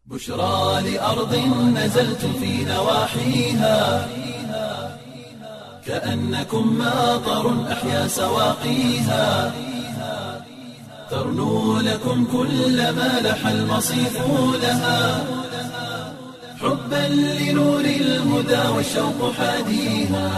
بشرى لأرض نزلت في نواحيها كأنكم ماطر أحيا سواقيها ترنو لكم كل ما لح المصيف لها حبا لنور الهدى والشوق حاديها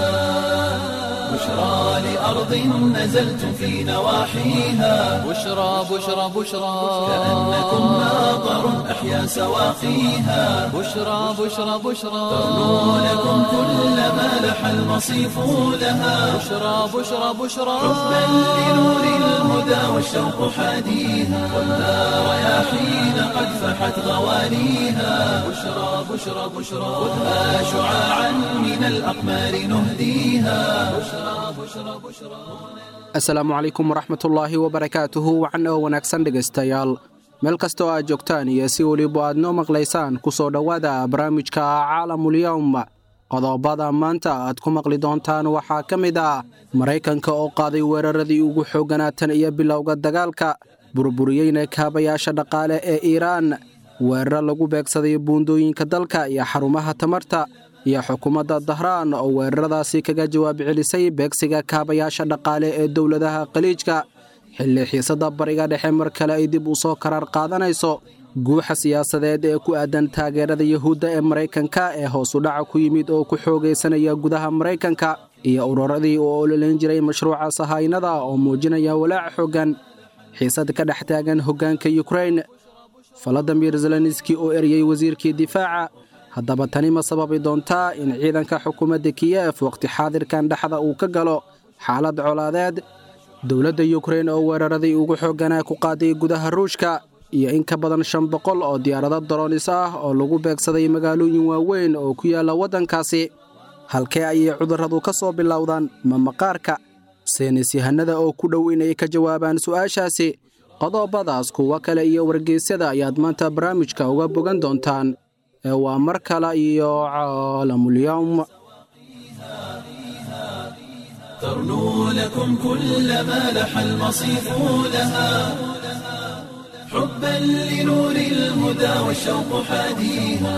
بشرى لأرض نزلت في نواحيها بشرى بشرى بشرى كأنكم ماطر أحيا سواقيها بشرى بشرى بشرى ترنو لكم كل ما لح المصيف لها بشرى بشرى بشرى حبا لنور الهدى والشوق حاديها والنار رياحين قد فحت غوانيها بشرى بشرى بشرى خذها شعاعا من الأقمار نهديها بشرى بشرى بشرى asalaamu calaykum waraxmatullaahi wabarakaatuhu wacan oo wanaagsan dhegaystayaal meel kasta oo aad joogtaan iyo si weliba aad noo maqlaysaan ku soo dhowaada barnaamijka caalamulyowm qodobada maanta aad ku maqli doontaan waxaa ka mid ah maraykanka oo qaaday weeraradii ugu xoogganaatan iyo bilowga dagaalka burburiyeyna kaabayaasha dhaqaale ee iiraan weeraro lagu beegsaday buundooyinka dalka iyo xarumaha tamarta iyo xukuumadda dahraan oo weeraradaasi kaga jawaab celisay beegsiga kaabayaasha dhaqaale ee dowladaha khaliijka xilli xiisadda bariga dhexe mar kale ay dib u soo karaar qaadanayso guuxa siyaasadeed ee ku aadan taageerada yuhuudda ee maraykanka ee hoos u dhaca ku yimid oo ku xoogaysanaya gudaha maraykanka iyo ururadii uu ololayn jiray mashruuca sahaynada oo muujinaya walaac xooggan xiisad ka dhex taagan hoggaanka yukrain faladimir zelenski oo eryey wasiirkii difaaca haddaba tani ma sababi doontaa in ciidanka xukuumadda kiyef wakhti xaadirkan dhexda uu ka galo xaalad colaadeed dowladda yukrain oo weeraradii ugu xoogganaa ku qaaday gudaha ruushka iyo in ka badan shan boqol oo diyaarado daroonis ah oo lagu beegsaday magaalooyin waaweyn oo ku yaalla waddankaasi halkee ayay cudurradu ka soo bilowdaan ma maqaarka seynis yahanada oo ku dhow inay ka jawaabaan su'aashaasi qodobadaas kuwo kale iyo wargeysyada ayaad maanta barnaamijka uga bogan doontaan ee waa mar kale iyo caalamulyowm ترنو لكم كل ما لح المصيف لها حبا لنور الهدى والشوق حاديها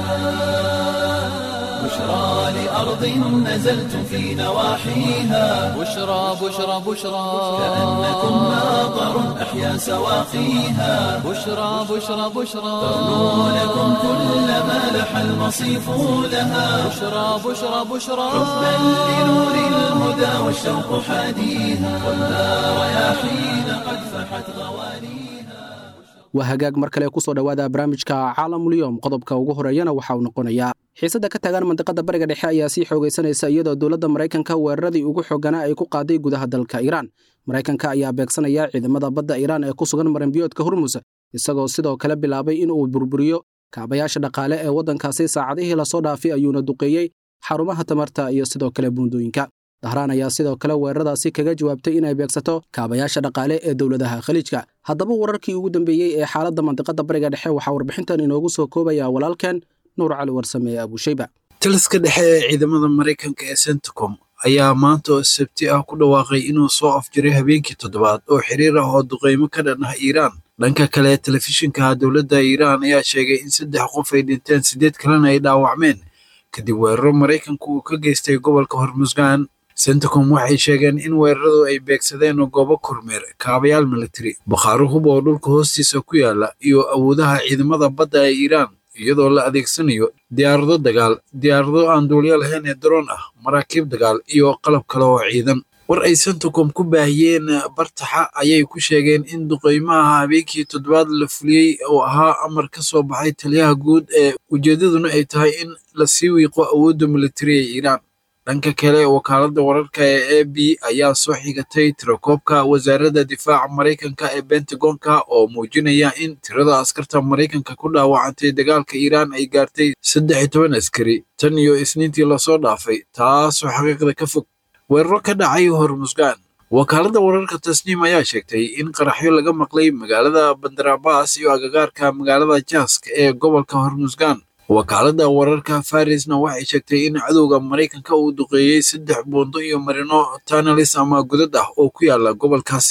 بشرى لأرض نزلت في نواحيها بشرى بشرى بشرى كأنكم ماطر أحيا سواقيها بشرى بشرى بشرى ترنو لكم كل ما لح المصيف لها بشرى بشرى بشرى حبا لنور الهدى والشوق حاديها والنار رياحين قد فحت غوانيها waa hagaag mar kale kusoo dhowaada barnaamijka caalamulyoom qodobka ugu horeeyana waxa uu noqonayaa xiisadda ka taagan mandiqada bariga dhexe ayaa sii xoogaysanaysa iyadoo dowladda maraykanka weeraradii ugu xooganaa ay ku qaaday gudaha dalka iiraan maraykanka ayaa beegsanaya ciidamada badda iiraan ee ku sugan maranbiyoodka hormus isagoo sidoo kale bilaabay in uu burburiyo kaabayaasha dhaqaale ee waddankaasi saacadihii lasoo dhaafay ayuuna duqeeyey xarumaha tamarta iyo sidoo kale buundooyinka dahraan ayaa sidoo kale weeraradaasi kaga jawaabtay inay beegsato kaabayaasha dhaqaale ee dowladaha khaliijka haddaba wararkii ugu dambeeyey ee xaaladda mandiqada bariga dhexe waxaa warbixintan inoogu soo koobaya walaalkeen nuur cali warsame ee abuushayba taliska dhexe ee ciidamada maraykanka ee centcom ayaa maanta oo sabti ah ku dhawaaqay inuu soo afjiray habeenkii toddobaad oo xiriir ah oo duqeymo ka dhan ah iiraan dhanka kale telefishinka dowladda iiraan ayaa sheegay in saddex qof ay dhinteen siddeed kalena ay dhaawacmeen kadib weeraro maraykanku uu ka geystay gobolka hormusgaan centacom waxay sheegeen in weeraradu ay beegsadeen goobo kormeer kaabayaal militari bakhaaro hub oo dhulka hoostiisa ku yaala iyo awoodaha ciidamada badda ee iiraan iyadoo la adeegsanayo diyaarado dagaal diyaarado aan duulyo lahayn ee daroon ah maraakiib dagaal iyo qalab kale oo ciidan war ay centacom ku baahiyeen bartaxa ayay ku sheegeen in duqeymaha habeenkii toddobaad la fuliyey oo ahaa amar ka soo baxay taliyaha guud ee ujeeddaduna ay tahay in la sii wiiqo awoodda militari ee iiraan dhanka kale wakaaladda wararka ee a b ayaa soo xigatay tirakoobka wasaaradda difaaca maraykanka ee bentagonka oo muujinaya in tirada askarta maraykanka ku dhaawacantay dagaalka iiraan ay gaartay saddex iyo toban askari tan iyo isniintii lasoo dhaafay taasoo xaqiiqda ka fog weeraro ka dhacay hormusgaan wakaaladda wararka tasniim ayaa sheegtay in qaraxyo laga maqlay magaalada bandarabaas iyo agagaarka magaalada jaask ee gobolka hormusgaan wakaaladda wararka farisna waxay sheegtay in cadowga maraykanka uu duqeeyey saddex buundo iyo marino tanalis ama godad ah oo ku yaala gobolkaasi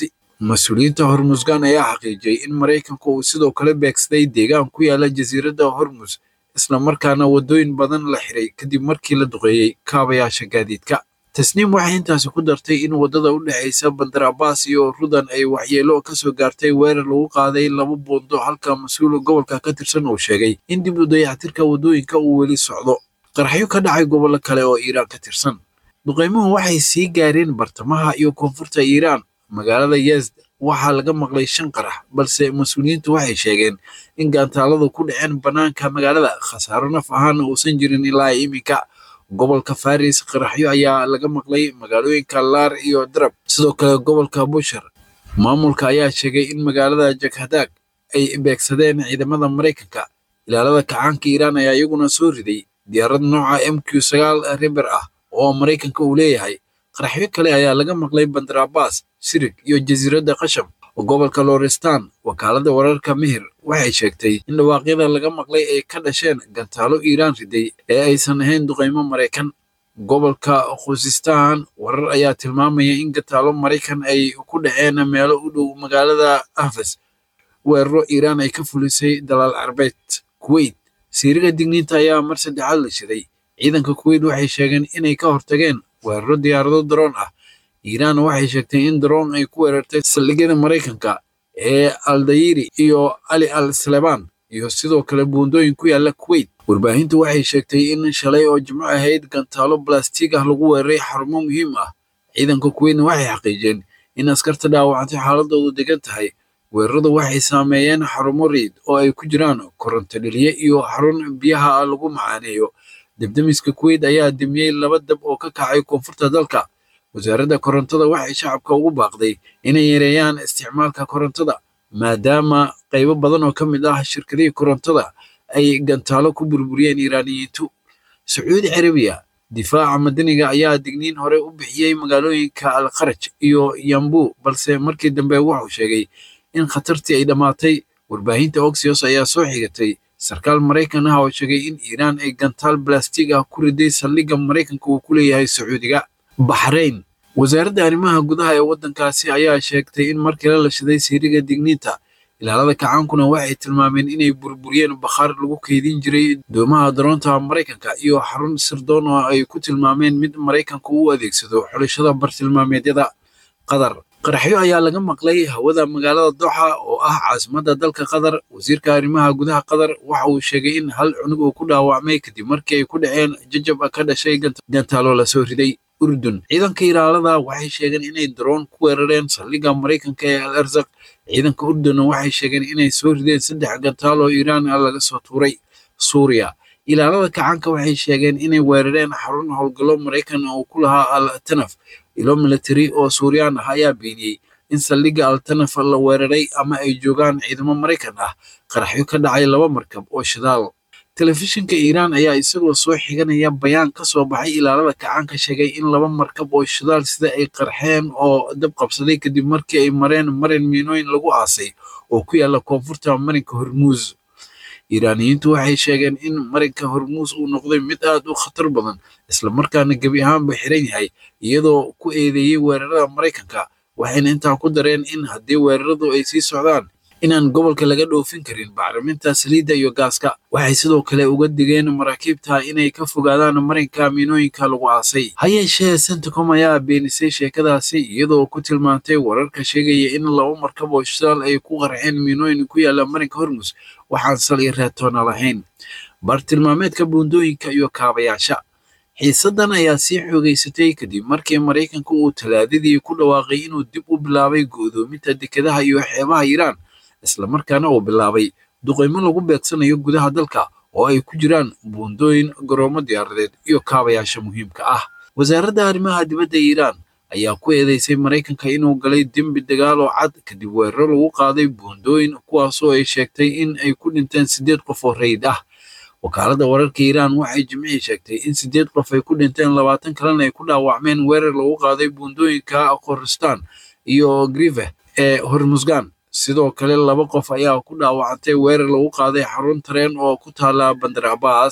mas-uuliyiinta hormusgan ayaa xaqiijiyey in maraykanku uu sidoo kale beegsaday deegaan ku yaala jasiiradda hormus islamarkaana waddooyin badan la xiray kadib markii la duqeeyey kaabayaasha gaadiidka tasniim waxay intaasi ku dartay in waddada u dhexaysa bandar abaas iyo rudan ay waxyeelo ka soo gaartay weerar lagu qaaday laba buundo halka mas-uul gobolka ka tirsan uu sheegay in dib u dayactirka waddooyinka uu weli socdo qaraxyo ka dhacay gobollo kale oo iiraan ka tirsan duqeymuhu waxay sii gaareen bartamaha iyo koonfurta iiraan magaalada yezd waxaa laga maqlay shan qarax balse mas-uuliyiintu waxay sheegeen in gaantaaladu ku dhaceen bannaanka magaalada khasaaro naf ahaana uusan jirin ilaa iminka gobolka faris qaraxyo ayaa laga maqlay magaalooyinka laar iyo darab sidoo kale gobolka bushar maamulka ayaa sheegay in magaalada jakhadaag ay beegsadeen ciidamada maraykanka ilaalada kacaanka iiraan ayaa iyaguna soo riday diyaarad nooca m q sagaal riber ah oo maraykanka uu leeyahay qaraxyo kale ayaa laga maqlay bandar abbas sirig iyo jasiiradda qasham gobolka lorestan wakaaladda wararka mihir waxay sheegtay in dhawaaqyada laga maqlay ay ka dhasheen gantaalo iiraan riday ee aysan ahayn duqaymo maraykan gobolka khusistan warar ayaa tilmaamaya in gantaalo maraykan ay ku dhaceen meelo u dhow magaalada ahfas weeraro iiraan ay ka fulisay dalaal carbeed kuweyt siiriga digniinta ayaa mar saddexaad la shiday ciidanka kuweyt waxay sheegeen inay ka hortageen weeraro diyaarado daroon ah iiraan waxay sheegtay in daroon ay ku weerartay saldhigyada maraykanka ee aldayiri iyo ali al salebaan iyo sidoo kale buundooyin ku yaala kuweyt warbaahintu waxay sheegtay in shalay oo jimco ahayd gantaalo balastig ah lagu weeraray xarumo muhiim ah ciidanka kuweytna waxay xaqiijeen in askarta dhaawacantay xaaladoodu degan tahay weeraradu waxay saameeyeen xarumo riid oo ay ku jiraan koronto dheliye iyo xarun biyaha lagu macaaneeyo debdemiska kuweyt ayaa demiyey laba dab oo ka kacay koonfurta dalka wasaaradda korontada waxay shacabka ugu baaqday inay yareeyaan isticmaalka korontada maadaama qaybo badan oo ka mid ah shirkadihii korontada ay gantaalo ku burburiyeen iiraaniyiintu sacuudi carabiya difaaca madaniga ayaa digniin hore u bixiyey magaalooyinka alkharaj iyo yambu balse markii dambe wuxuu sheegay in khatartii ay dhammaatay warbaahinta oxios ayaa soo xigatay sarkaal maraykan ah oo sheegay in iiraan ay gantaal balastig ah ku riday saldhigga maraykanka uu ku leeyahay sacuudiga baxrayn wasaaradda arrimaha gudaha ee waddankaasi ayaa sheegtay in markii la lashaday siiriga digniinta ilaalada kacaankuna waxay tilmaameen inay burburiyeen bakhaar lagu keydin jiray doomaha daroonta maraykanka iyo xarun sirdoon oo ay ku tilmaameen mid maraykanka u adeegsado xulashada bartilmaameedyada qatar qaraxyo ayaa laga maqlay hawada magaalada doxa oo ah caasimadda dalka qatar wasiirka arrimaha gudaha qatar waxa uu sheegay in hal cunug uu ku dhaawacmay kadib markii ay ku dhaceen jajab ka dhashay gantaalo lasoo riday urdun ciidanka ilaalada waxay sheegeen inay daroon ku weerareen saldhigga maraykanka ee al arzaq ciidanka urdunna waxay sheegeen inay soo rideen saddex gantaal oo iiraan ah laga soo tuuray suuriya ilaalada kacaanka waxay sheegeen inay weerareen xarun howlgallo maraykan oo ku lahaa al tanaf ilo military oo suuriyaan ah ayaa beeniyey in saldhigga al tanaf la weeraray ama ay joogaan ciidamo maraykan ah qaraxyo ka dhacay laba markab oo shidaal telefishinka iiraan ayaa isagoo soo xiganaya bayaan ka soo baxay ilaalada kacaanka sheegay in laba markab oo shidaal sida ay qarxeen oo dab qabsaday kadib markii ay mareen marin miinooyin lagu aasay oo ku yaala koonfurta marinka hormuus iiraaniyiintu waxay sheegeen in marinka hormuus uu noqday mid aad u khatar badan islamarkaana gebi ahaanba xiran yahay iyadoo ku eedeeyey weerarada maraykanka waxayna intaa ku dareen in haddii weeraradu ay sii socdaan inaan gobolka laga dhoofin karin bacriminta saliidda iyo gaaska waxay sidoo kale uga digeen maraakiibta inay ka fogaadaan marinka miinooyinka lagu aasay ha yeeshee centicom ayaa beenisay sheekadaasi iyadoo ku tilmaantay wararka sheegaya in laba markab oo shidaal ay ku qarxeen miinooyin ku yaala marinka hormus waxaan sal iyo reetoona lahayn bartilmaameedka buundooyinka iyo kaabayaasha xiisaddan ayaa sii xoogaysatay kadib markii maraykanka uu talaadadii ku dhawaaqay inuu dib u bilaabay go'doominta dekedaha iyo xeebaha iiraan islamarkaana uu bilaabay duqaymo lagu beegsanayo gudaha dalka oo ay ku jiraan buundooyin garoomo diyaaradeed iyo kaabayaasha muhiimka ah wasaaradda arrimaha dibadda iiraan ayaa ku eedeysay maraykanka inuu galay dembi dagaal oo cad kadib weeraro lagu qaaday buundooyin kuwaasoo ay sheegtay in ay ku dhinteen siddeed qof oo rayid ah wakaaladda wararka iiraan waxay jimcihii sheegtay in siddeed qof ay ku dhinteen labaatan kalena ay ku dhaawacmeen weerar lagu qaaday buundooyinka khoristan iyo grive ee hormusgan sidoo kale laba qof ayaa ku dhaawacantay weerar lagu qaaday xarun tareen oo ku taala bandar abbas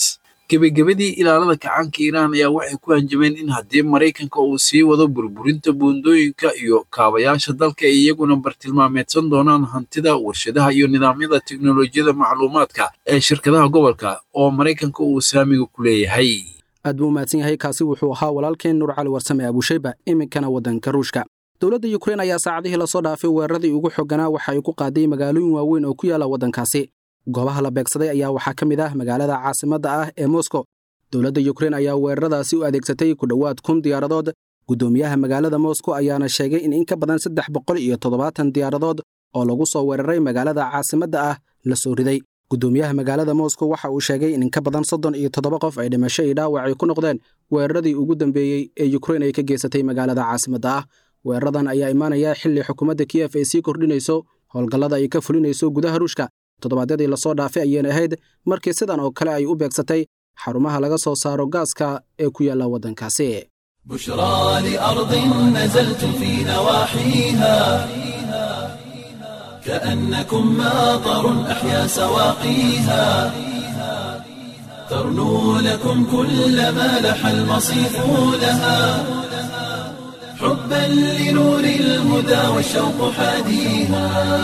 gebagabadii ilaalada kacaanka iiraan ayaa waxay ku hanjabeen in haddii maraykanka uu sii wado burburinta buundooyinka iyo kaabayaasha dalka ay iyaguna bartilmaameedsan doonaan hantida warshadaha iyo nidaamyada teknolojiyada macluumaadka ee shirkadaha gobolka oo maraykanka uu saamiga ku leeyahay aad buu umahadsan yahay kaasi wuxuu ahaa walaalkeen nuur cali warsame abushayba iminkana waddanka ruushka dowladda yukrain ayaa saacadihii lasoo dhaafay weeraradii ugu xoganaa waxa ay ku qaaday magaalooyin waaweyn oo ku yaala waddankaasi goobaha la beegsaday ayaa waxaa ka mid ah magaalada caasimadda ah ee moskow dowladda yukrain ayaa weeraradaasi u adeegsatay ku dhowaad kun diyaaradood guddoomiyaha magaalada moskow ayaana sheegay in in ka badan saddex boqol iyo toddobaatan diyaaradood oo lagu soo weeraray magaalada caasimadda ah la soo riday guddoomiyaha magaalada moskow waxa uu sheegay in in ka badan soddon iyo toddoba qof ay dhimasho iyo dhaawac ay ku noqdeen weeraradii ugu dambeeyey ee yukrain ay ka geysatay magaalada caasimadda ah weeraradan ayaa imaanaya xilli xukuumadda kiyef ay sii kordhinayso howlgallada ay ka fulinayso gudaha ruushka toddobaadyadii lasoo dhaafay ayayna ahayd markii sidan oo kale ay u beegsatay xarumaha laga soo saaro gaaska ee ku yaalla waddankaasi بشرى لأرض نزلت في نواحيها كأنكم ماطر أحيا سواقيها ترنو لكم كل ما لح المصيف لها حبا لنور الهدى والشوق حاديها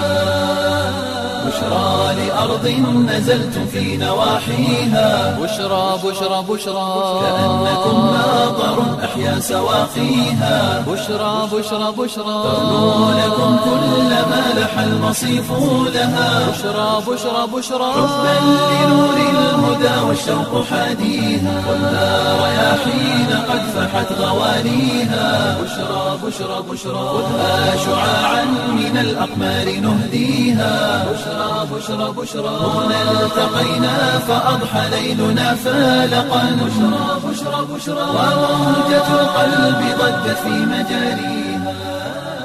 بشرى لأرض نزلت في نواحيها بشرى بشرى بشرى كأنكم ماطر أحيا سواقيها بشرى بشرى بشرى ترنو لكم كل ما لح المصيف لها بشرى بشرى بشرى حبا لنور الهدى والشوق حاديها خذها رياحين قد فحت غوانيها بشرى بشرى بشرى خذها شعاعا من الأقمار نهديها بشرى بشرى بشرى هنا التقينا فأضحى ليلنا فالقا بشرى بشرى بشرى وموجة القلب ضجت في مجاريها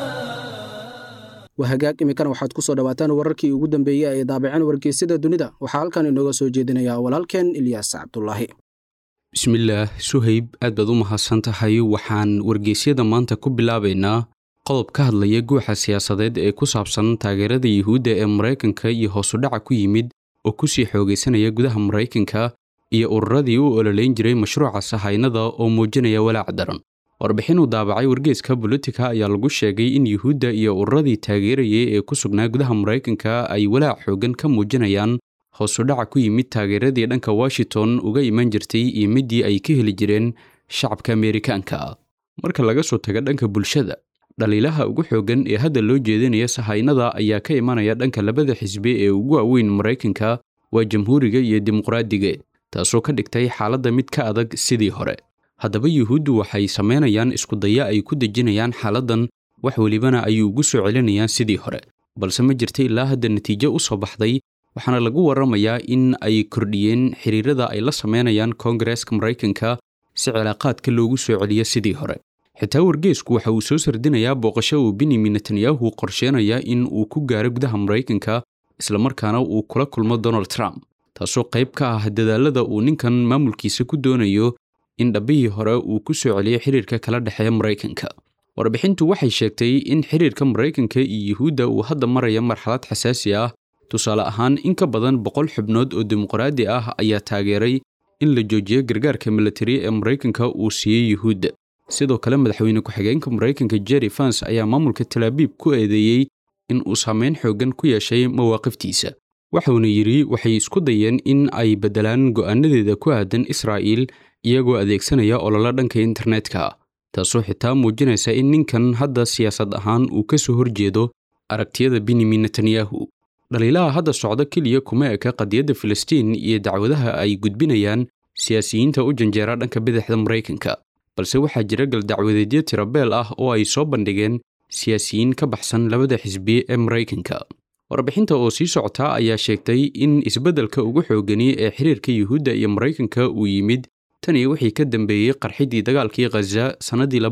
wahagaag iminkana waxaad ku soo dhowaataan wararkii ugu dambeeyey ee daabaceen wargeysyada dunida waxaa halkan inooga soo jeedinaya walaalkeen ilyaas cabdulaahi bismillaah suhayb aad baad u mahadsan tahay waxaan wargeysyada maanta ku bilaabaynaa qodob ka hadlaya guuxa siyaasadeed ee ku saabsan taageerada yuhuudda ee maraykanka iyo hoosudhaca ku yimid oo ku sii xoogaysanaya gudaha maraykanka iyo ururadii u ololeyn jiray mashruuca sahaynada oo muujinaya walaac daran warbixin uu daabacay wargeeska bolotika ayaa lagu sheegay in yuhuudda iyo ururadii taageerayay ee ku sugnaa gudaha maraykanka ay walaac xooggan ka muujinayaan hoosudhaca ku yimid taageeradii dhanka washington uga iman jirtay iyo middii ay ka heli jireen shacabka ameerikaanka marka laga soo taga dhanka bulshada dhaliilaha ugu xooggan ee hadda loo jeedinaya sahaynada ayaa ka imanaya dhanka labada xisbi ee ugu waaweyn maraykanka waa jamhuuriga iyo dimuqraadiga taasoo ka dhigtay xaaladda mid ka adag sidii hore haddaba yuhuuddu waxay samaynayaan iskudaya ay ku dejinayaan xaaladdan wax welibana ay ugu soo celinayaan sidii hore balse ma jirta ilaa hadda natiijo u soo baxday waxaana lagu warramayaa in ay kordhiyeen xiriirada ay la samaynayaan koongareeska maraykanka si cilaaqaadka loogu soo celiyo sidii hore xitaa wargeesku waxa uu soo sardinayaa booqasho uu benyamin netanyahu qorsheenaya in uu ku gaaro gudaha maraykanka islamarkaana uu kula kulmo donald trump taasoo qayb ka ah dadaalada uu ninkan maamulkiisa ku doonayo in dhabbihii hore uu ku soo celiyo xiriirka kala dhexeeya maraykanka warbixintu waxay sheegtay in xiriirka maraykanka iyo yuhuudda uu hadda maraya marxalad xasaasi ah tusaale ahaan in ka badan boqol xubnood oo dimuqraadi ah ayaa taageeray in la joojiyo gargaarka militari ee maraykanka uu siiyey yuhuudda sidoo kale madaxweyne ku-xigeenka maraykanka jerry fans ayaa maamulka talaabiib ku eedeeyey in uu saameyn xooggan ku yeeshay mawaaqiftiisa waxuuna yidhi waxay isku dayeen in ay beddelaan go'aanadeeda ku aadan israa'iil iyagoo adeegsanaya ololo dhanka internetka taasoo xitaa muujinaysa in ninkan hadda siyaasad ahaan uu ka soo horjeedo aragtiyada benyamin netanyahu dhaliilaha hadda socda keliya kuma eka qadiyadda filistiin iyo dacwadaha ay gudbinayaan siyaasiyiinta u janjeera dhanka bidixda maraykanka balse waxaa jira galdacwadeedyo tirabeel ah oo ay soo bandhigeen siyaasiyiin ka baxsan labada xisbi ee maraykanka warbixinta oo sii socota ayaa sheegtay in isbeddelka ugu xoogani ee xiriirka yuhuudda iyo maraykanka uu yimid tan iyo wixii ka dambeeyey qarxidii dagaalkii khaza sannaddii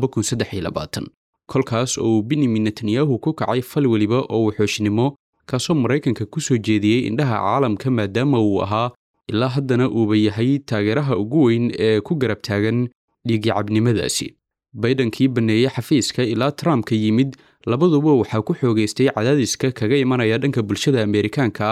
kolkaas oo uu benyamin netanyahu ku kacay fal weliba oo wuxuushnimo kaasoo maraykanka ku soo jeediyey indhaha caalamka maadaama uu ahaa ilaa haddana uuba yahay taageeraha ugu weyn ee ku garab taagan dhiigicabnimadaasi baydankii banneeyey xafiiska ilaa trumpka yimid labaduba waxaa ku xoogaystay cadaadiska kaga imanaya dhanka bulshada ameerikaanka ah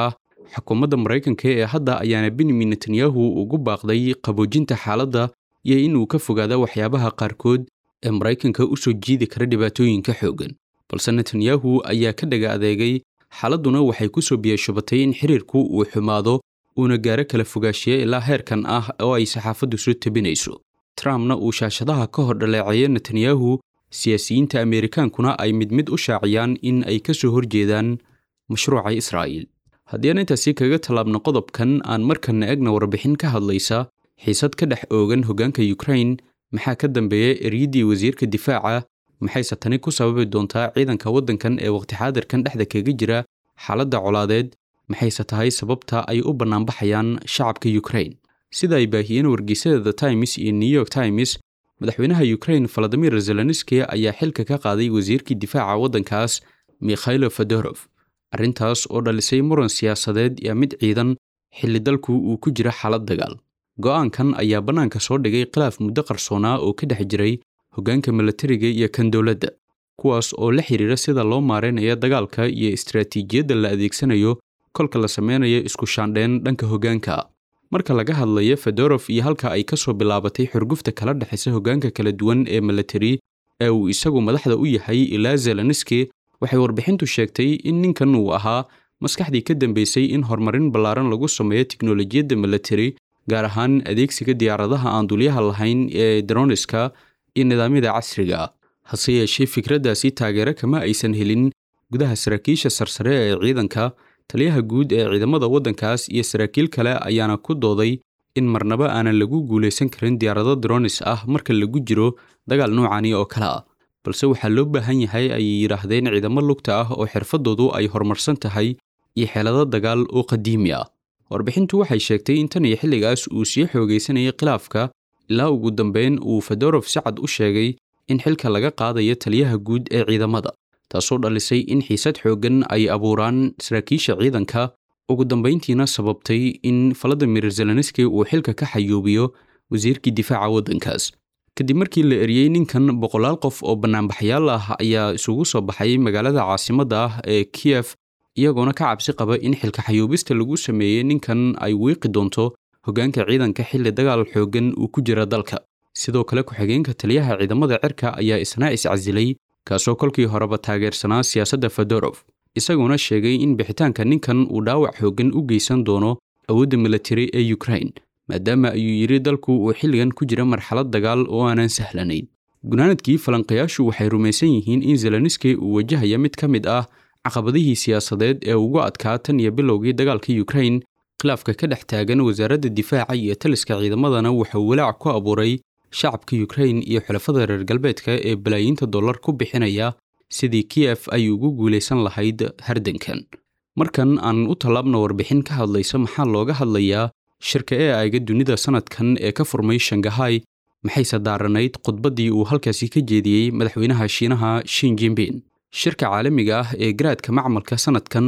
xukuumadda maraykanka ee hadda ayaana benyamin netanyahu ugu baaqday qaboojinta xaaladda iyo inuu ka fogaado waxyaabaha qaarkood ee maraykanka u soo jiidi kara dhibaatooyinka xooggan balse netanyahu ayaa ka dhaga adeegay xaaladduna waxay ku soo biyashubatay in xiriirku uu xumaado uuna gaaro kala fogaashiye ilaa heerkan ah oo ay saxaafaddu soo tabinayso trumpna uu shaashadaha ka hor dhaleeceeyo netanyahu siyaasiyiinta ameerikaankuna ay mid mid u shaaciyaan in ay ka soo horjeedaan mashruuca israa'iil haddii aan intaasi kaga tallaabno qodobkan aan markanna egna warbixin ka hadlaysa xiisad ka dhex oogan hoggaanka yukrain maxaa ka dambeeya eryaddii wasiirka difaaca maxayse tani ku sababi doontaa ciidanka waddankan ee waqti xaadirkan dhexda kaga jira xaaladda colaadeed maxayse tahay sababta ay u bannaanbaxayaan shacabka yukrain sida ay baahiyeen wargeysyada the times iyo new york times madaxweynaha yukrain valadimir zelenski ayaa xilka ka qaaday wasiirkii difaaca waddankaas mikhailo fedorof arrintaas oo dhalisay muran siyaasadeed iyo mid ciidan xilli dalku uu ku jira xaalad dagaal go'aankan ayaa bannaanka soo dhigay khilaaf muddo qarsoonaa oo ka dhex jiray hoggaanka milatariga iyo kan dowladda kuwaas oo la xidhiira sida loo maaraynayo dagaalka iyo istaraatiijiyadda la adeegsanayo kolka la sameynayo isku shaandheen dhanka hoggaanka marka laga hadlayo fedorof iyo halka ay ka soo bilaabatay xurgufta kala dhexaysa hoggaanka kala duwan ee milatari ee uu isagu madaxda u yahay ilaa zelenski waxay warbixintu sheegtay in ninkan uu ahaa maskaxdii ka dambeysay in horumarin ballaaran lagu sameeyo tiknolojiyadda milatari gaar ahaan adeegsiga diyaaradaha aan dulyaha lahayn ee droniska iyo nidaamyada casriga hase yeeshee fikraddaasi taageero kama aysan helin gudaha saraakiisha sarsare ee ciidanka taliyaha guud ee ciidamada waddankaas iyo saraakiil kale ayaana ku dooday in marnaba aanan lagu guulaysan karin diyaarado dronis ah marka lagu jiro dagaal noocani oo kale ah balse waxaa loo baahan yahay ayay yidhaahdeen ciidamo lugta ah oo xirfadoodu ay horumarsan tahay iyo xeelado dagaal oo qadiimi ah warbixintu waxay sheegtay in tan iyo xilligaas uu sii xoogaysanayay khilaafka ilaa ugu dambeyn uu fedorof si cad u sheegay in xilka laga qaadayo taliyaha guud ee ciidamada taasoo dhalisay in xiisad xooggan ay abuuraan saraakiisha ciidanka ugu dambayntiina sababtay in valadimir zelenski uu xilka ka xayuubiyo wasiirkii difaaca waddankaas kadib markii la eriyey ninkan boqolaal qof oo bannaanbaxyaal ah ayaa isugu soo baxay magaalada caasimadda ah ee kiyef iyagoona ka cabsi qaba in xilka xayuubista lagu sameeyey ninkan ay wiiqi doonto hoggaanka ciidanka xilli dagaal xooggan uu ku jira dalka sidoo kale ku-xigeenka taliyaha ciidamada cirka ayaa isna iscasilay kaasoo kolkii horeba taageersanaa siyaasadda fedorof isaguna sheegay in bixitaanka ninkan uu dhaawac xooggan u geysan doono awoodda milatari ee yukrain maadaama ayuu yidhi dalku uu xilligan ku jira marxalad dagaal oo aanan sahlanayn gunaanadkii falanqayaashu waxay rumaysan yihiin in zelenski uu wajahaya mid ka mid ah caqabadihii siyaasadeed ee ugu adkaa tan iyo bilowgii dagaalka yukrain khilaafka ka dhex taagan wasaaradda difaaca iyo taliska ciidamadana wuxuu walaac ku abuuray shacabka yukrain iyo xulafada reer galbeedka ee balaayiinta dollar ku bixinaya sidii kiyef ay ugu guulaysan lahayd hardankan markan aan u tallaabna warbixin ka hadlaysa maxaa looga hadlayaa shirka ee ayga dunida sanadkan ee ka furmay shangahay maxayse daaranayd khudbaddii uu halkaasi ka jeediyey madaxweynaha shiinaha shin jinbin shirka caalamiga ah ee garaadka macmalka sanadkan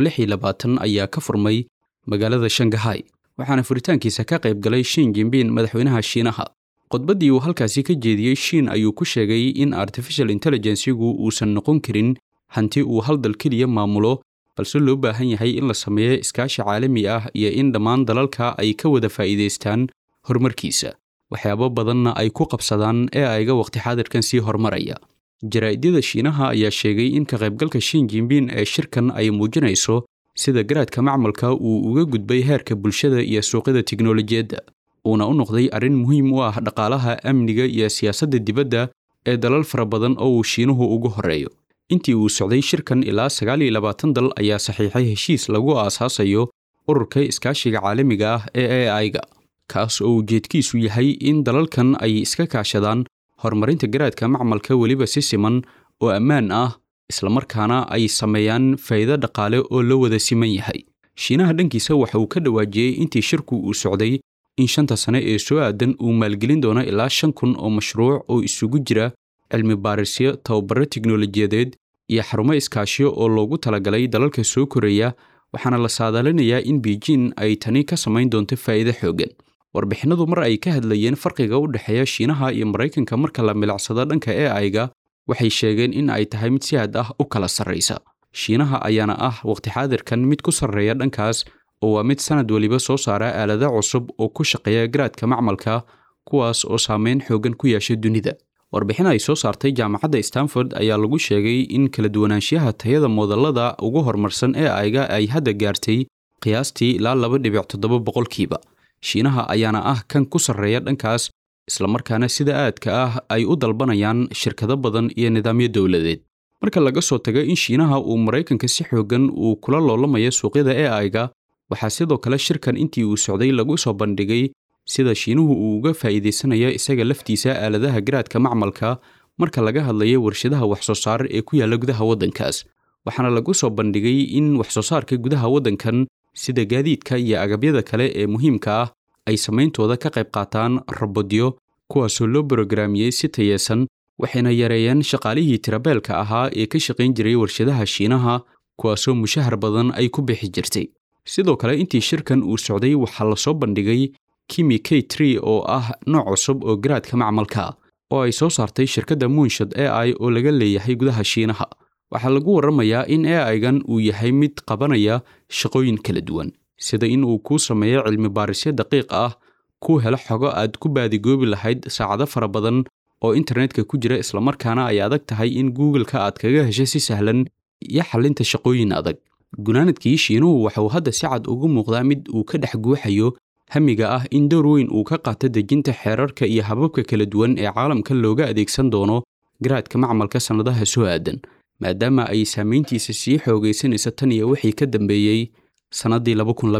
ayaa ka furmay magaalada shangahay waxaana furitaankiisa ka qayb galay shin jinbin madaxweynaha shiinaha khudbaddii uu halkaasi ka jeediyey shiin ayuu ku sheegay in artificial intelligensigu uusan noqon karin hanti uu hal dal keliya maamulo balse loo baahan yahay in la sameeyo iskaashi caalami ah iyo in dhammaan dalalka ay ka wada faa'iidaystaan horumarkiisa waxyaabo badanna ay ku qabsadaan ee ayga waqti xaadirkan sii horumaraya jaraa'idada shiinaha ayaa sheegay in ka qaybgalka shin jinbin ee shirkan ay muujinayso sida garaadka macmalka uu uga gudbay heerka bulshada iyo suuqyada tiknolojiyadda uuna u noqday arrin muhiim u ah dhaqaalaha amniga iyo siyaasadda dibadda ee dalal fara badan oo uu shiinuhu ugu horreeyo intii uu socday shirkan ilaa sagaal iyo labaatan dal ayaa saxiixay heshiis lagu aasaasayo ururka iskaashiga caalamiga ah ee a i-ga kaas oo ujeedkiisu yahay in dalalkan ay iska kaashadaan horumarinta garaadka macmalka weliba si siman oo ammaan ah islamarkaana ay sameeyaan faa'iido dhaqaale oo la wada siman yahay shiinaha dhankiisa waxa uu ka dhawaajiyey intii shirku uu socday in shanta sane ee soo aadan uu maalgelin doono ilaa shan kun oo mashruuc oo isugu jira cilmi baarisyo tababaro tiknolojiyadeed iyo xarumo iskaashiyo oo loogu talagalay dalalka soo koraya waxaana la saadaalinayaa in beijing ay tani ka samayn doonto faa'iido xooggan warbixinadu mar ay ka hadlayeen farqiga u dhexeeya shiinaha iyo maraykanka marka la milicsado dhanka e aiga waxay sheegeen in ay tahay mid si aad ah u kala sarraysa shiinaha ayaana ah waqti xaadirkan mid ku sarreeya dhankaas oo waa mid sanad weliba soo saara aalada cusub oo ku shaqeeya garaadka macmalka kuwaas oo saameyn xoogan ku yeeshay dunida warbixin ay soo saartay jaamacadda stanford ayaa lagu sheegay in kala duwanaanshiyaha tayada moodallada ugu horumarsan ee ayga ay hadda gaartay qiyaastii ilaa laba dhibic toddoba boqolkiiba shiinaha ayaana ah kan ku sarreeya dhankaas islamarkaana sida aadka ah ay u dalbanayaan shirkado badan iyo nidaamyo dowladeed marka laga soo tago in shiinaha uu maraykanka si xoogan uu kula loolamayo suuqyada e aiga waxaa sidoo kale shirkan intii uu socday lagu soo bandhigay sida shiinuhu uu uga faa'iidaysanayo isaga laftiisa aaladaha garaadka macmalka marka laga hadlayo warshadaha waxsoo saar ee ku yaalla gudaha waddankaas waxaana lagu soo bandhigay in waxsoo saarka gudaha waddankan sida gaadiidka iyo agabyada kale ee muhiimka ah ay samayntooda ka qayb qaataan robodyo kuwaasoo loo brogaraamiyey si tayeesan waxayna yareeyeen shaqaalihii tirabeelka ahaa ee ka shaqayn jiray warshadaha shiinaha kuwaasoo mushahar badan ay ku bixi jirtay sidoo kale intii shirkan uu socday waxaa lasoo bandhigay kimi k tree oo ah nooc cusub oo garaadka macmalka oo ay soo saartay shirkadda muunshad e i oo laga leeyahay gudaha shiinaha waxaa lagu warramayaa in e aigan uu yahay mid qabanaya shaqooyin kala duwan sida in uu kuu sameeyo cilmi baarisyo daqiiq ah kuu helo xogo aad ku baadigoobi lahayd saacado fara badan oo internetka ku jira islamarkaana ay adag tahay in google-ka aad kaga hesho si sahlan iyo xallinta shaqooyin adag gunaanadkii shiinuhu waxauu hadda si cad ugu muuqdaa mid uu ka dhex guuxayo hamiga ah in door weyn uu ka qaato dejinta xeerarka iyo hababka kala duwan ee caalamka looga adeegsan doono garaadka macmalka sannadaha soo aadan maadaama ay saamayntiisa sii xoogaysanaysa tan iyo wixii ka dambeeyey sannaddii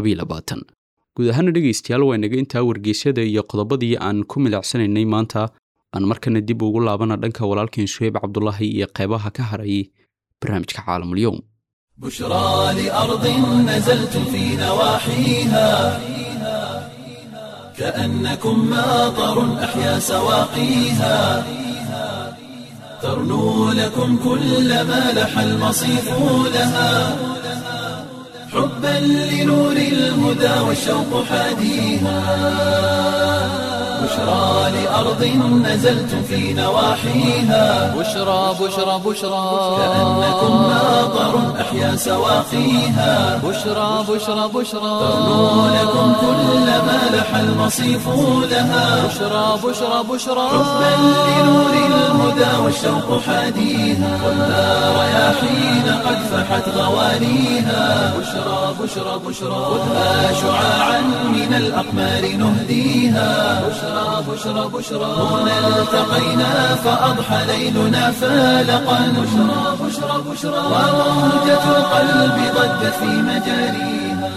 guud ahaana dhegaystayaal waa inaga intaa wargeysyada iyo qodobadii aan ku milicsanaynay maanta aan markana dib ugu laabana dhanka walaalkeen suheyb cabdulaahi iyo qeybaha ka haray barnaamijka caalamulyoum بشرى لأرض نزلت في نواحيها كأنكم ماطر أحيا سواقيها ترنو لكم كل ما لح المصيف لها حبا لنور الهدى والشوق حاديها بشرى لأرض نزلت في نواحيها بشرى بشرى بشرى كأنكم ماطر أحيا سواقيها بشرى بشرى بشرى ترنو لكم كل ما لح المصيف لها بشرى بشرى بشرى حبا لنور الهدى والشوق حاديها خذها رياحين قد فحت غوانيها بشرى بشرى بشرى خذها شعاعا من الأقمار نهديها بشرى بشرى بشرى هنا التقينا فأضحى ليلنا فالقا بشرى بشرى بشرى وموجة القلب ضجت في مجاريها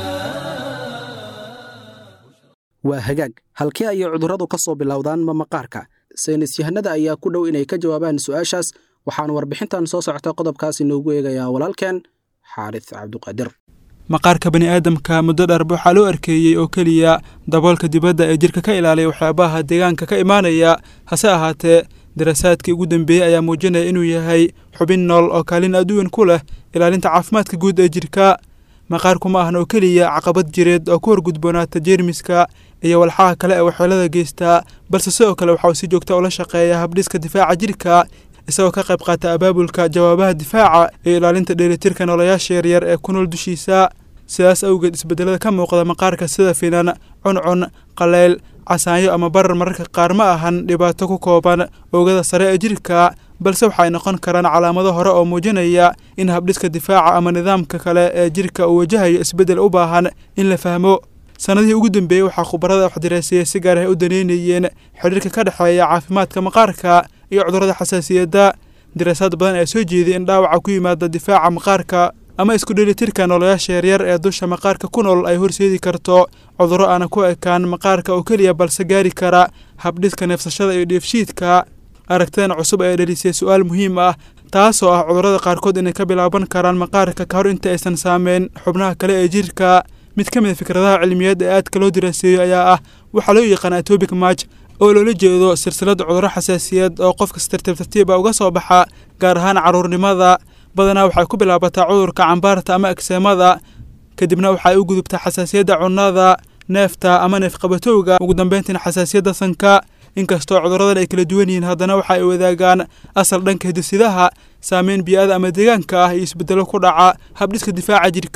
waa hagaag halkee ayay cudurradu ka soo bilowdaan ma maqaarka saynis yahanada ayaa ku dhow inay ka jawaabaan su'aashaas waxaan warbixintan soo socota qodobkaas inoogu eegayaa walaalkeen xaaris cabduqaadir maqaarka bani aadamka muddo dharba waxaa loo arkeeyey oo keliya daboolka dibadda ee jirka ka ilaaliya waxyaabaha deegaanka ka imaanaya hase ahaatee daraasaadkii ugu dambeeyey ayaa muujinaya inuu yahay xubin nool oo kaalin aduwan ku leh ilaalinta caafimaadka guud ee jirka maqaarku ma ahan oo keliya caqabad jireed oo ku horgudboonaata jeermiska iyo walxaha kale ee waxyeelada geystaa balse sidoo kale waxa uu si joogta ula shaqeeya habdhiska difaaca jirka isagoo ka qayb qaata abaabulka jawaabaha difaaca iyo ilaalinta dheelitirka noolayaasha yaryar ee ku nool dushiisa sidaas awgeed isbeddelada ka muuqda maqaarka sida finan cuncun qaleyl casaanyo ama barar mararka qaar ma ahan dhibaato ku kooban oogada sare ee jirka balse waxaay noqon karaan calaamado hore oo muujinaya in habdhiska difaaca ama nidaamka kale ee jirka uu wajahayo isbeddel u baahan in la fahmo sannadihii ugu dambeeyey waxaa khubarada waxdiraaseeyey si gaar ah u daneynayeen xidhiirka ka dhexeeya caafimaadka maqaarka iyo cudurrada xasaasiyadda daraasaad badan ayaa soo jeeday in dhaawaca ku yimaada difaaca maqaarka ama isku dheelitirka noolayaasha yaryar ee dusha maqaarka ku nool ay horseedi karto cudurro aana ku ekaan maqaarka oo keliya balse gaari kara habdhiska neefsashada iyo dheefshiidka aragtidan cusub ayaa dhelisay su-aal muhiim ah taasoo ah cudurrada qaarkood inay ka bilaaban karaan maqaarka ka hor inta aysan saameyn xubnaha kale ee jirka mid ka mid a fikradaha cilmiyeed ee aadka loo diraaseeyo ayaa ah waxaa loo yaqaan atobic march oo loola jeedo silsilad cudurro xasaasiyad oo qofka si tartiib tartiiba uga soo baxa gaar ahaan carruurnimada badanaa waxay ku bilaabataa cudurka cambaarta ama egseemada kadibna waxay u gudubtaa xasaasiyadda cunnada neefta ama neefqabatowga ugu dambeyntiina xasaasiyadda sanka inkastoo cudurradan ay kala duwan yihiin haddana waxa ay wadaagaan asal dhanka hidisidaha saameyn bii'ada ama deegaanka ah iyo isbeddelo ku dhaca habdhiska difaaca jirka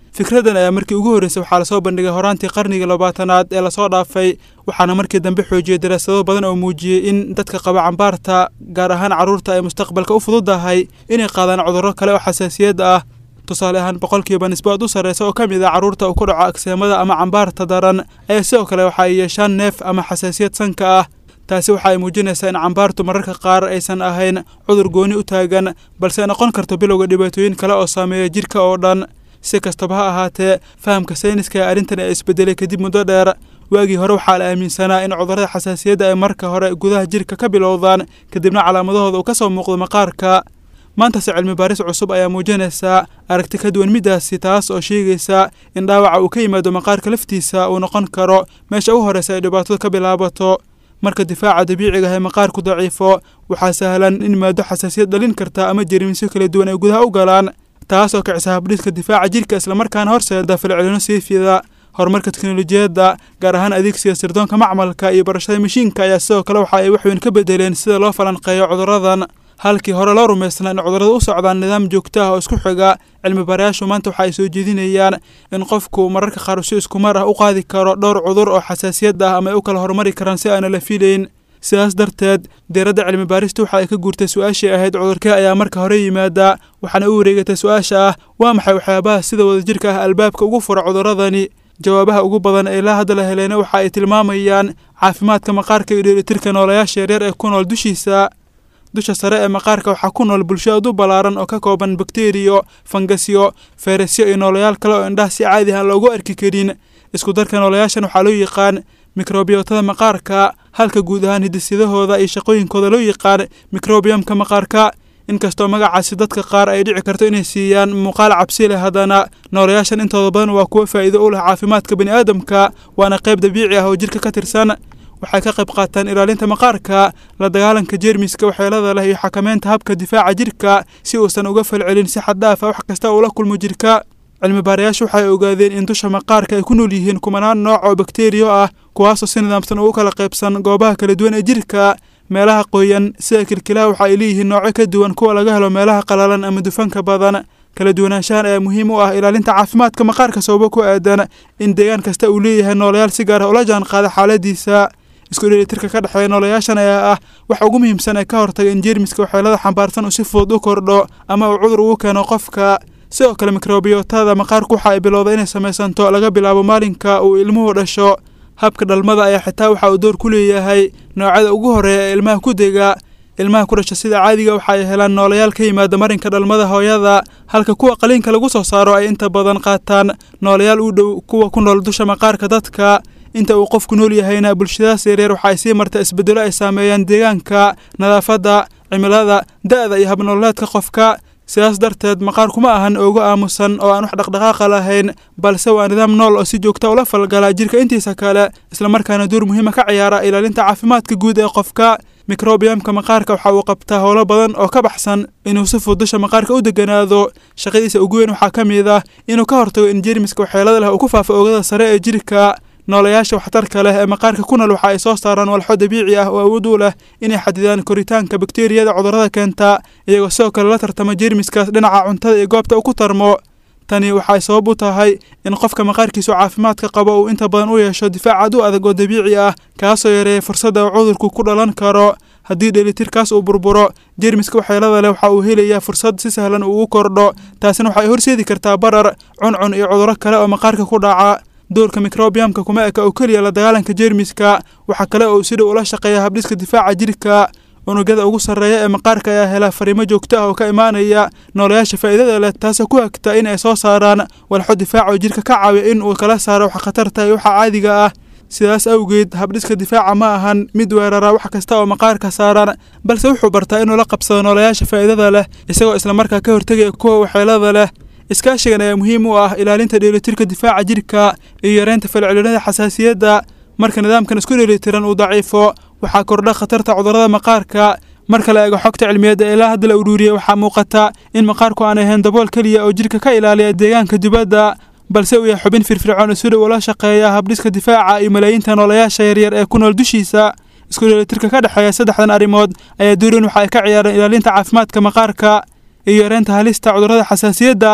fikraddan ayaa markii ugu horreysay waxaa lasoo bandhigay horaantii qarnigii labaatanaad ee lasoo dhaafay waxaana markii dambe xoojiyey daraasado badan oo muujiyey in dadka qaba cambaarta gaar ahaan carruurta ay mustaqbalka u fududahay inay qaadaan cudurro kale oo xasaasiyad ah tusaale ahaan boqolkiiba nisbo aad u sarreysa oo ka mid ah carruurta uu ku dhaco agseemada ama cambaarta daran ayaa sidoo kale waxa ay yeeshaan neef ama xasaasiyad sanka ah taasi waxa ay muujinaysaa in cambaartu mararka qaar aysan ahayn cudur gooni u taagan balse noqon karto bilowga dhibaatooyin kale oo saameeya jidhka oo dhan si kastaba ha ahaatee fahamka sayniska ee arrintan ee isbedelay kadib muddo dheer waagii hore waxaa la aaminsanaa in cudurrada xasaasiyadda ay marka hore gudaha jidhka ka bilowdaan kadibna calaamadahooda uu ka soo muuqdo maqaarka maantase cilmi baaris cusub ayaa muujinaysaa aragti ka duwan middaasi taas oo sheegaysa in dhaawaca uu ka yimaado maqaarka laftiisa uu noqon karo meesha u horreysa ay dhibaatadu ka bilaabato marka difaaca dabiiciga ah ee maqaarku daciifo waxaa sahlan in maado xasaasiyad dhalin karta ama jerimisyo kala duwan ay gudaha u galaan taas oo kicisa habdhiska difaaca jidhka islamarkaana horseeda falcelino siifida horumarka teknolojiyadda gaar ahaan adeegsiga sirdoonka macmalka iyo barashada mashiinka ayaa sidoo kale waxa ay waxweyn ka bedeleen sida loo falanqeeyo cudurradan halkii hore loo rumaysnaa in cudurrada u socdaan nidaam joogto ah oo isku xiga cilmi baarayaashu maanta waxa ay soo jeedinayaan in qofku mararka qaar si iskumar ah u qaadi karo dhowr cudur oo xasaasiyad ah ama ay u kala horumari karaan si aana la filayn sidaas darteed diiradda cilmi baarista waxa ay ka guurtay su-aashii ahayd cudurkee ayaa marka hore yimaada waxaana u wareegatay su-aasha ah waa maxay waxyaabaha sida wadajirka ah albaabka ugu fura cudurradani jawaabaha ugu badan ee ilaa hadda la helayna waxa ay tilmaamayaan caafimaadka maqaarka iyo dheelitirka noolayaasha yaryar ee ku nool dushiisa dusha sare ee maqaarka waxaa ku nool bulsho aad u ballaaran oo ka kooban bakteriyo fangasyo fayrasyo iyo noolayaal kale oo indhaha si caadi aan loogu arki karin isku darka noolayaashan waxaa loo yaqaan mikrobiyootada maqaarka halka guud ahaan hiddisyadahooda iyo shaqooyinkooda loo yaqaan mikrobiyamka maqaarka inkastoo magacaasi dadka qaar ay dhici karto inay siiyaan muuqaal cabsi leh haddana noolayaashan intooda badan waa kuwo faa'iido u leh caafimaadka bini aadamka waana qayb dabiici ah oo jidhka ka tirsan waxay ka qayb qaataan ilaalinta maqaarka la dagaalanka jeermiska waxyeelada leh iyo xakameynta habka difaaca jidhka si uusan uga falcelin si xad dhaaf ah wax kasta uu la kulmo jidhka cilmi baarayaashu waxay ogaadeen in dusha maqaarka ay ku nool yihiin kumanaan nooc oo bakteriyo ah kuwaasoo si nidaamsan ugu kala qaybsan goobaha kala duwan ee jidhka meelaha qoyan sida kilkilaha waxa ay leeyihiin noocyo ka duwan kuwa laga helo meelaha qalalan ama dufanka badan kala duwanaanshahan ayaa muhiim u ah ilaalinta caafimaadka maqaarka sababo ku aadan in deegaan kasta uu leeyahay noolayaal si gaar ah ula jaan qaada xaaladiisa isku dheelitirka ka dhexeeya noolayaashan ayaa ah waxa ugu muhiimsan ee ka hortaga in jeermiska waxyeelada xambaarsan uu si fudud u kordho ama uu cudur ugu keeno qofka sidoo kale mikrobiyootada maqaarku waxa ay bilowda inay samaysanto laga bilaabo maalinka uu ilmuhu dhasho habka dhalmada ayaa xitaa waxa uu door ku leeyahay noocyada ugu horreeya ee ilmaha ku dega ilmaha ku dhasha sida caadiga waxa ay helaan noolayaal ka yimaada marinka dhalmada hooyada halka kuwa qaliinka lagu soo saaro ay inta badan qaataan noolayaal u dhow kuwa ku nool dusha maqaarka dadka inta uu qofku nool yahayna bulshadaas yaryar waxa ay sii marta isbeddelo ay saameeyaan deegaanka nadaafadda cimilada da'da iyo habnololeedka qofka sidaas darteed maqaarku ma ahan oogu aamusan oo aan wax dhaqdhaqaaqa lahayn balse waa nidaam nool oo si joogta ula falgala jidhka intiisa kale islamarkaana door muhiima ka ciyaara ilaalinta caafimaadka guud ee qofka mikrobiyamka maqaarka waxa uu qabtaa howlo badan oo ka baxsan inuu si fudud dusha maqaarka u deganaado shaqadiisa ugu weyn waxaa ka mid ah inuu ka hortago in jeermiska waxyeelada leh uu ku faafo oogada sare ee jidhka noolayaasha waxtarka leh ee maqaarka ku nool waxa ay soo saaraan walxo dabiici ah oo awood u leh inay xadidaan koritaanka bakteeriyada cudurrada keenta iyagoo sidoo kale la tartama jeermiskaas dhinaca cuntada iyo goobta uu ku tarmo tani waxay sabab u tahay in qofka maqaarkiisu caafimaadka qabo uu inta badan u yeesho difaac aad u adag oo dabiici ah kaasoo yareeya fursadda uu cudurku ku dhalan karo haddii dheelitirkaas uu burburo jeermiska waxyeelada leh waxa uu helayaa fursad si sahlan uu u kordho taasina waxay horseedi kartaa barar cuncun iyo cudurro kale oo maqaarka ku dhaca doorka mikrobiyamka kuma eka oo keliya la dagaalanka jeermiska waxaa kale oo sida ula shaqeeya habdhiska difaaca jidhka unugyada ugu sarreeya ee maqaarka ayaa hela fariimo joogto ah oo ka imaanaya noolayaasha faa'iidada leh taasoo ku hagta in ay soo saaraan walxo difaac oo jidhka ka caawiya in uu kala saaro waxa khatarta iyo waxa caadiga ah sidaas awgeed habdhiska difaaca ma ahan mid weerara wax kasta oo maqaarka saaran balse wuxuu bartaa inuu la qabsado noolayaasha faa'iidada leh isagoo islamarkaa ka hortegaya kuwa waxyeelada leh iskaashigan ayaa muhiim u ah ilaalinta dheelitirka difaaca jidhka iyo yareynta falcelinada xasaasiyadda marka nidaamkan isku dheelitiran uu daciifo waxaa kordha khatarta cudurrada maqaarka marka la eego xogta cilmiyeed ee ilaa hadda la uruuriyey waxaa muuqata in maqaarku aan ahayn dabool keliya oo jidhka ka ilaaliya deegaanka dibadda balse uu yahay xubin firfircoon isudha ula shaqeeya habdhiska difaaca iyo malaayiinta noolayaasha yaryar ee ku nool dushiisa isku dheelitirka ka dhexeeya saddexdan arrimood ayaa doorin waxa ay ka ciyaareen ilaalinta caafimaadka maqaarka iyo yareynta halista cudurrada xasaasiyadda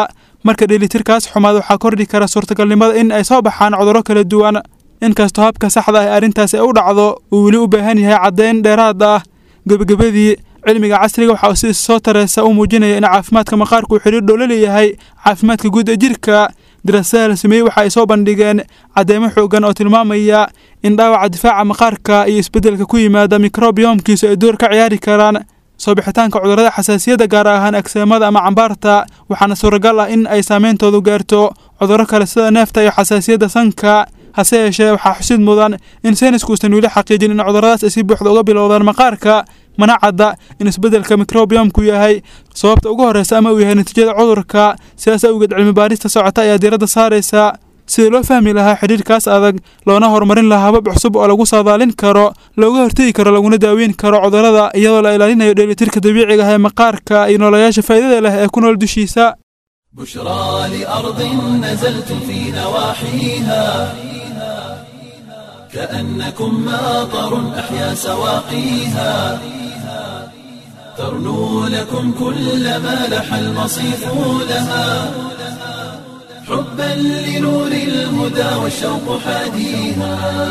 marka dheelitirkaas xumaad waxaa kordhi kara suurtagalnimada in ay soo baxaan cudurro kala duwan inkastoo habka saxda ah ee arrintaas ay u dhacdo uu weli u baahan yahay caddayn dheeraad ah gebagabadii cilmiga casriga waxa uu si soo tareysa u muujinaya in caafimaadka maqaarku uu xidhiir dhow la leeyahay caafimaadka guud ee jirka daraasadaha la sameeyey waxa ay soo bandhigeen cadeymo xoogan oo tilmaamaya in dhaawaca difaaca maqaarka iyo isbeddelka ku yimaada mikrobiyoomkiisu ay door ka ciyaari karaan soo bixitaanka cudurrada xasaasiyadda gaar ahaan agseemada ama cambaarta waxaana suuragal ah in ay saameyntoodu gaarto cudurro kale sida neefta iyo xasaasiyadda sanka hase yeeshee waxaa xusid mudan in saynisku uusan weli xaqiijin in cudurradaas ay si buuxda uga bilowdaan maqaarka mana cadda in isbeddelka mikrobiyoomku yahay sababta ugu horreysa ama uu yahay natiijada cudurka sidaas awgeed cilmi baarista socota ayaa diiradda saaraysa sidii loo fahmi lahaa xidhiirkaas adag loona horumarin lahaa habab cusub oo lagu saadaalin karo looga hortegi karo laguna daaweyn karo cudurrada iyadoo la ilaalinayo dheelitirka dabiiciga ah ee maqaarka iyo noolayaasha faa'iidada leh ee ku nool dushiisa بشرى لأرض نزلت في نواحيها كأنكم ماطر أحيا سواقيها ترنو لكم كل ما لح المصيف لها حبا لنور الهدى والشوق حاديها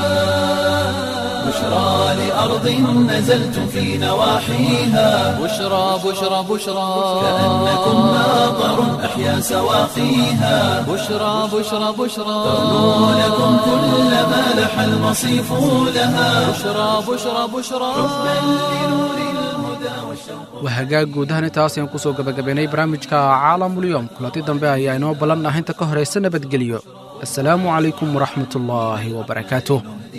بشرى لأرض نزلت في نواحيها بشرى بشرى بشرى كأنكم ماطر أحيا سواقيها بشرى بشرى بشرى ترنو لكم كل ما لح المصيف لها بشرى بشرى بشرى waa hagaag guud ahaan intaas ayaan kusoo gabagabaynay barnaamijka caalamulyoom kulanti dambe ayaa inoo ballan ah inta ka horaysa nabadgelyo assalaamu calaykum waraxmatullaahi wabarakaatuh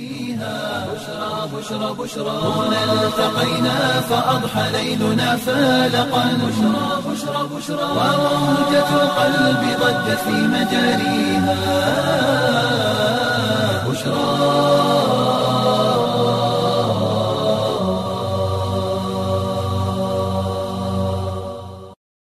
التقينا فأضحى ليلنا فالقا بشرى بشرى بشرى وموجة القلب ضجت في مجاريها بشرى